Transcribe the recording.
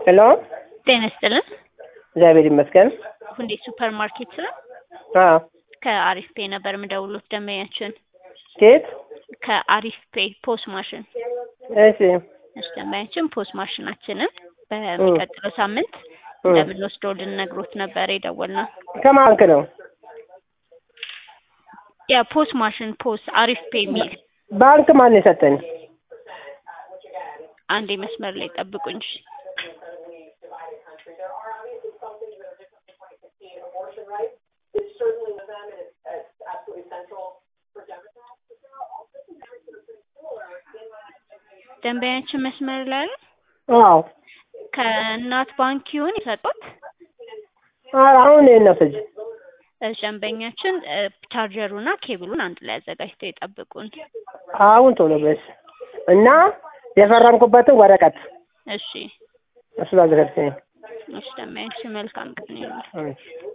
ሄሎ ጤና ይስጥልን። እግዚአብሔር ይመስገን። ሁንዴ ሱፐር ማርኬት ነው። አዎ ከአሪፍ ፔ ነበር የምደውሉት ደንበኛችን ኬት? ከአሪፍ ፔ ፖስ ማሽን እሺ እሺ፣ ደንበኛችን ፖስ ማሽናችንን በሚቀጥለው ሳምንት እ እንደምንወስደው ልነግሮት ነበር የደወልነው። ከማን ባንክ ነው? ያ ፖስ ማሽን ፖስ አሪፍ ፔ የሚል ባንክ ማን የሰጠኝ? አንዴ መስመር ላይ ጠብቁኝ። እሺ። ደንበኛችን መስመር ላይ አለ። አዎ ከእናት ባንክ ይሁን የሰጡት አ- አሁን ይሄን ነው ስጅ እሺ፣ ደንበኛችን እ፣ ቻርጀሩና ኬብሉን አንድ ላይ አዘጋጅተው ይጠብቁን። አሁን ቶሎ በስ እና የፈረምኩበትን ወረቀት እሺ እሱ አዘጋጅተኝ። እሺ፣ ደንበኛችን መልካም ቀን ይሁን። እሺ